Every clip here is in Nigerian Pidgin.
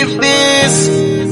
believe this.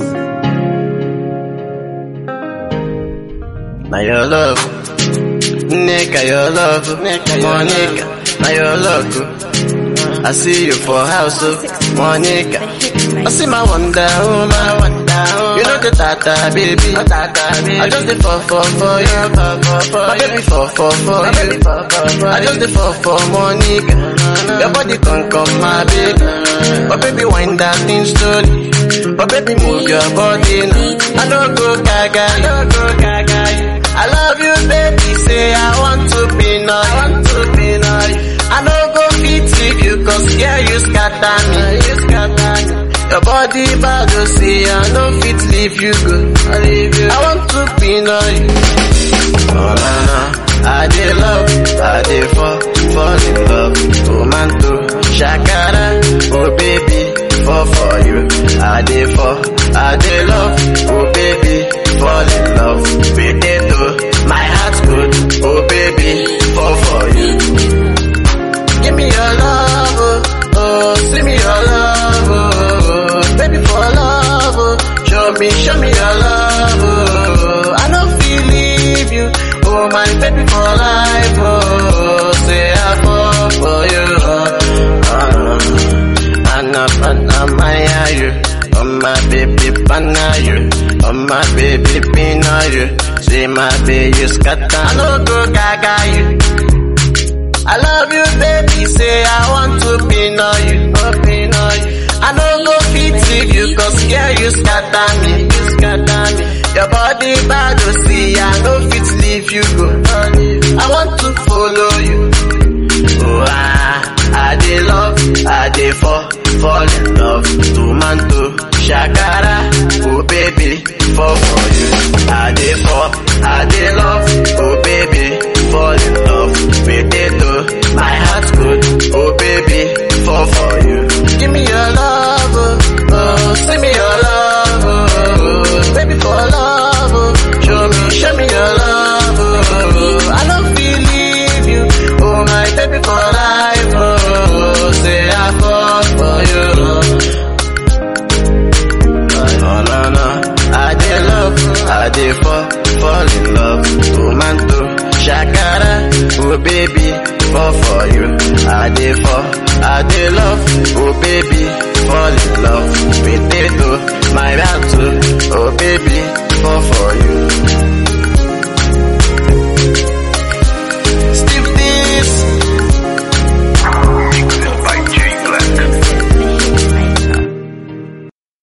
Now your love, nigga, your love, Monica, now your love. I see you for house, oh, Monica. I see my wonder woman, wonder woman. You know the tata baby, tata baby. I just the fall for for you, my baby fall for for you. I just the fall for Monica. Your body can come, my baby. My baby wind that thing slowly. My baby move your body now. I don't go gaga, I don't go gaga. I love you, baby. Say I want to be now, I want to be now. I don't go fit with you, cause yeah, you scatter me, you scatter me. Your body bad, you see, I don't fit leave you go. I leave you. I want to be now. Oh na na, I dey love, I dey fall, fall in love. Tomato, shakara, oh baby, fall for you. I dey fall, I dey love, oh baby, fall in love. Potato, my heart good, oh baby, fall for you. Give me your love, oh, oh, see me your love, oh, baby for love, oh, show me, show me your love, oh, I don't feel leave you, oh my baby for life, oh, say I fall for you, oh, uh, Anna, Anna, Maya, you, oh my baby, Pana, you, oh my baby, Pina, you, say my baby, scatter, I no go gaga, you. I love you, baby. Say I want to be know you, oh, be know you. I don't go fit with you, cause yeah, you scatter me, you scatter me. Your body bad, you see, I no fit leave you go. I want to follow you. Oh, ah, I dey love, I dey fall, fall in love. Tomato, shakara, oh baby, fall for you. I dey fall, I dey love, oh baby, fall in love. Potato, my heart good, oh baby, fall for you. Give me your love, oh, oh send me your love, oh, oh, baby for love, oh, show me, show me your love, oh, I don't believe you, oh my baby for life, oh, say I fall for you. Oh no no, I dey love, I dey fall, fall in love. Tomato, shakara, oh baby, fall for you. I dey fall, I dey love, oh baby, fall in love. Potato, my heart too, oh baby, fall for you.